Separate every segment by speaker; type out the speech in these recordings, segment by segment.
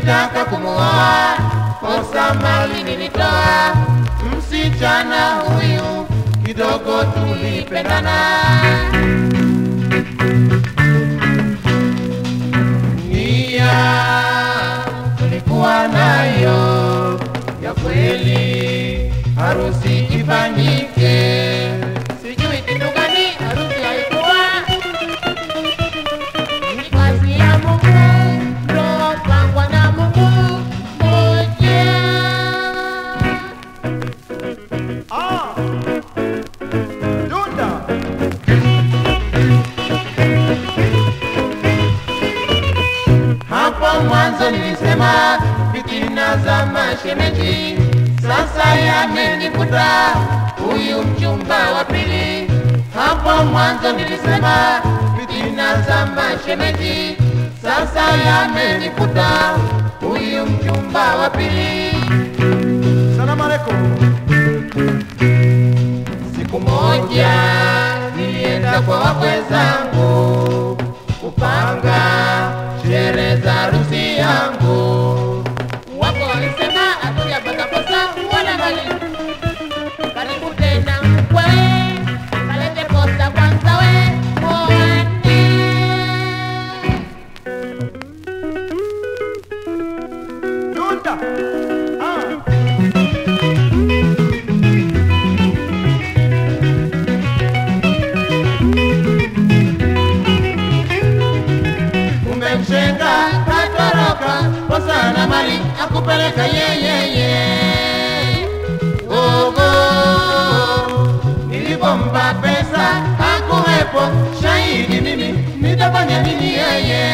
Speaker 1: nilitaka kumuoa, kosa mali nilitoa, msichana huyu kidogo tulipendana. Nia tulikuwa nayo ya kweli, harusi ifanyike. Sijui kitu gani harusi haikuwa
Speaker 2: Ni kazi ya Mungu, ndoa pangwa na Mungu moja.
Speaker 3: Ah! Dunda!
Speaker 1: Hapo mwanzo nilisema fitina za mashemeji, sasa yamenikuta huyu mchumba wa pili. Hapo mwanzo nilisema fitina za mashemeji, sasa yamenikuta huyu mchumba wa pili.
Speaker 3: Salamu alaikum.
Speaker 1: Siku moja nilienda kwa wakwe zangu kupanga sherehe za harusi yangu.
Speaker 2: Wako walisema hatujapata posa wala mali. Karibu tena mkwe, kalete posa kwanza we muone.
Speaker 3: Dunda! Ah!
Speaker 1: Kumbe mshenga katoroka posa na mali akupeleka yeyeye. Ogo nilipompa pesa hakuwepo shahidi, mimi nitafanya nini yeye?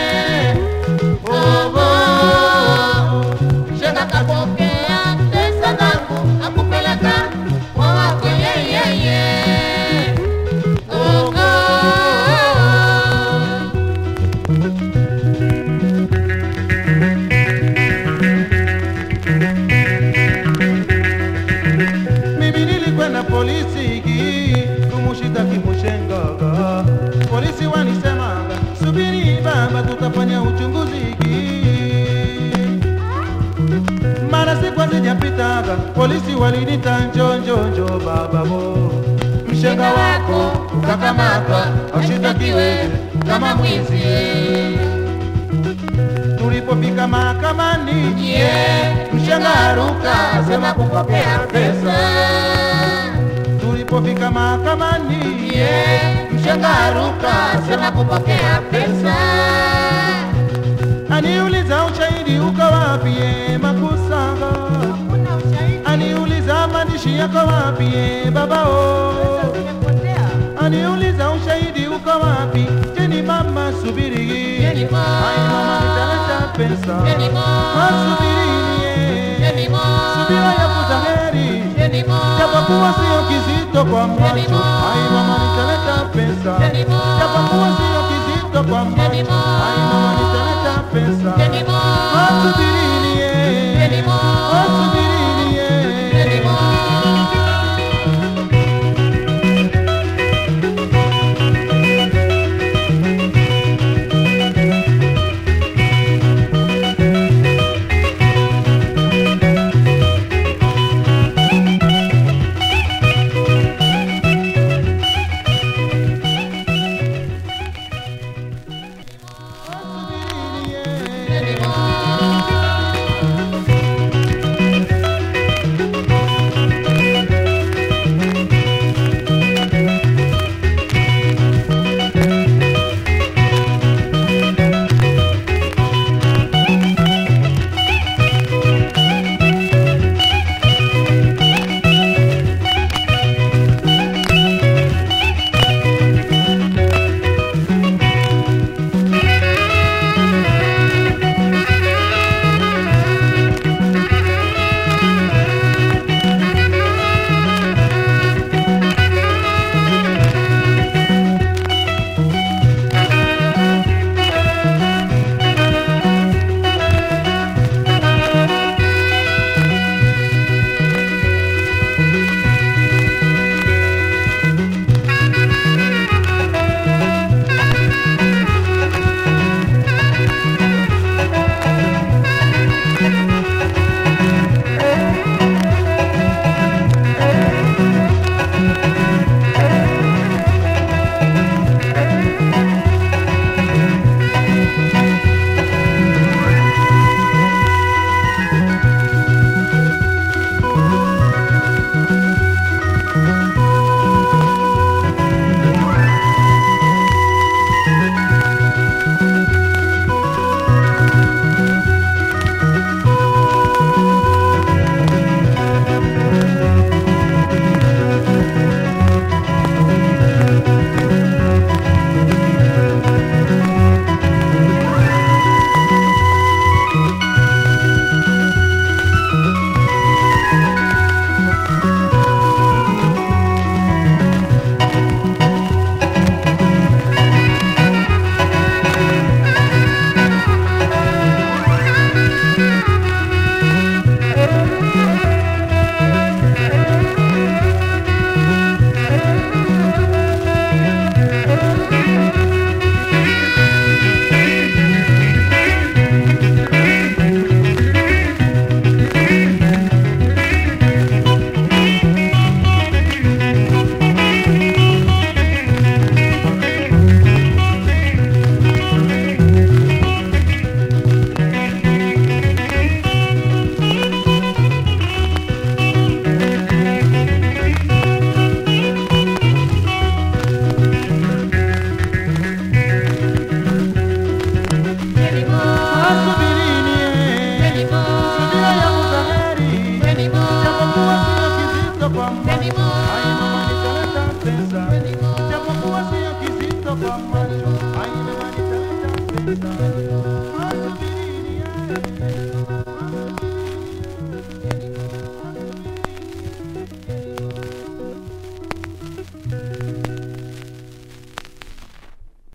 Speaker 1: Ogo
Speaker 2: Shenga kapokea pesa zangu akupeleka kwa wakwe yeyeye.
Speaker 1: Ogo
Speaker 3: Mimi nilikwenda polisi kumushitaki mushengaga. Polisi wanisemanga, subiri baba, tutafanya uchunguzi. Mara siku hazijapitaga, polisi walinita njo njo njo baba bo, mshenga wako ukakamatwa, aushitakiwe kama mwizi. Tulipofika mahakamani,
Speaker 1: yeah, mshenga aruka asema kupokea pesa
Speaker 3: tulipofika mahakamani,
Speaker 1: yeah, mshenga aruka asema kupokea pesa
Speaker 3: aniuliza ushahidi uko wapi ye makusanga,
Speaker 2: Hakuna ushahidi,
Speaker 3: aniuliza maandishi yako wapi ye babao,
Speaker 2: umepotea.
Speaker 3: aniuliza ushahidi uko wapi, jeni mama subiri,
Speaker 2: Jeni ma.
Speaker 3: Ai mama nitaleta pesa,
Speaker 2: Jeni ma.
Speaker 3: masubirini ye,
Speaker 2: Jeni ma.
Speaker 3: subira yavuta heri,
Speaker 2: Jeni ma.
Speaker 3: japokuwa sio kizito kwa macho,
Speaker 2: Jeni ma.
Speaker 3: ai mama nitaleta pesa,
Speaker 2: Jeni ma.
Speaker 3: japokuwa sio kizito kwa macho,
Speaker 2: Jeni ma.
Speaker 3: ai mama nitaleta pesa.
Speaker 2: Jeni ma.